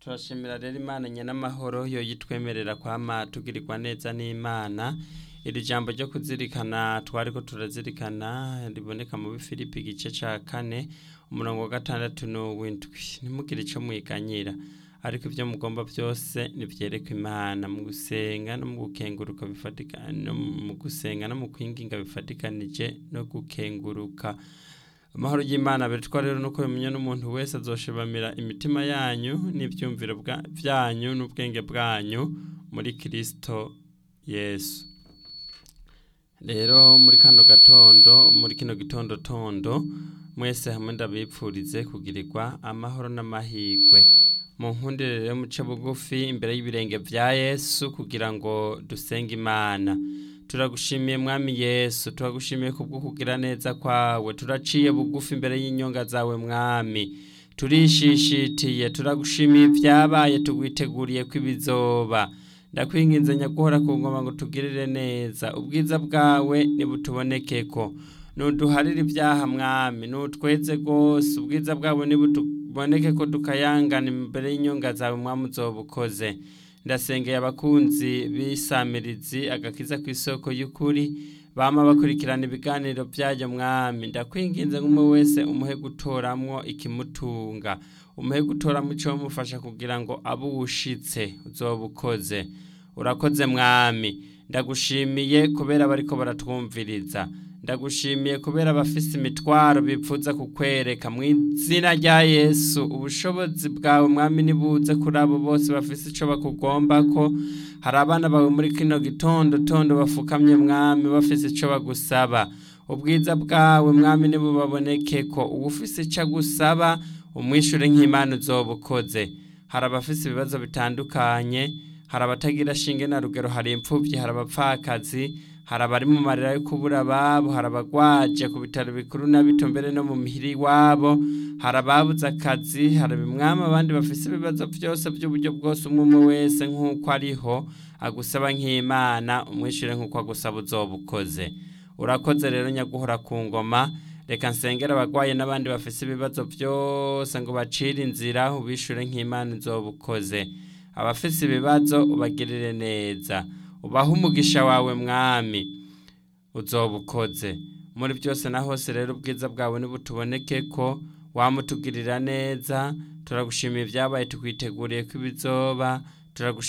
turashimira rero imana nyenamahoro yo yitwemerera kwama tugirirwa neza n'imana iri jambo ryo kuzirikana twari ko turazirikana riboneka mu bifilipi igice ca kane umurongo wa gatandatu n'uw'indwi ntimugire ico mwiganyira ariko ibyo mugomba byose nibyereka imana mu gusenga no mu gukenguruka bifatika no mu gusenga no mu kwinginga bifatikanije no gukenguruka amahoro y'imana bitwa rero nuko bimenya n'umuntu wese azoshibamira imitima yanyu n'ibyumviro bwa- byanyu n'ubwenge bwanyu muri kirisito yesu rero muri kano gatondo muri kino gitondo tondo mwese hamwe ndabipfurize kugirirwa amahoro n'amahirwe mu nkundire rero muce bugufi imbere y'ibirenge bya yesu kugira ngo dusenge imana turagushimiye mwami yesu turagushimiye kubwo kugira neza kwawe turaciye bugufi imbere y'inyonga zawe mwami turishishitiye turagushimiye ibyabaye tugwiteguriye ko ibizoba ndakwinginze nyaguhora ku ngoma ngo tugirire neza ubwiza bwawe nibutubonekeko nuduharire ibyaha mwami nutweze rwose ubwiza bwawe nibutuboneke ko dukayangana imbere y'inyonga zawe mwami uzoba ukoze ndasengeye abakunzi b'isamirizi agakiza ku isoko y'ukuri bama bakurikirana ibiganiro byayo mwami ndakwinginze nk'umwe wese umuhe gutoramwo ikimutunga umuhe gutoramwo icyo mufasha kugira ngo abe uwushitse uzoba ukoze urakoze mwami ndagushimiye kubera bariko baratwumviriza ndagushimiye kubera abafise imitwaro bipfuza kukwereka mu izina rya yesu ubushobozi bwawe mwami nibuze kuri abo bose bafise ico bakugombako hari abana bawe muri kino gitondo tondo bafukamye mwami bafise ico bagusaba ubwiza bwawe mwami nibubabonekeko uwufise ico agusaba umwishure nk'imana uzoba ukoze hari abafise ibibazo bitandukanye hari abatagira shinge na rugero hari imfuvyi hari abapfakazi hari abari mu marira yo kubura ababo hari abagwaje ku bitaro bikuru na bito mbere no mu mihiri iwabo hari ababuze akazi hari mwami abandi bafise ibibazo byose by'uburyo bwose umwe umwe wese nk'uko ariho agusaba nk'imana umwishyure nk'uko agusaba uzoba ukoze urakoze rero nyaguhora ku ngoma reka nsengera abagwaye n'abandi bafise ibibazo byose ngo bacire inzira ubishure nk'imana uzoba ukoze abafise ibibazo ubagirire neza ubahe umugisha wawe mwami uzoba ukoze muri byose na hose rero ubwiza bwawe nibutuboneke ko wamutugirira neza turagushimiye ibyabaye tukwiteguriye ko ibizoba turagushimiye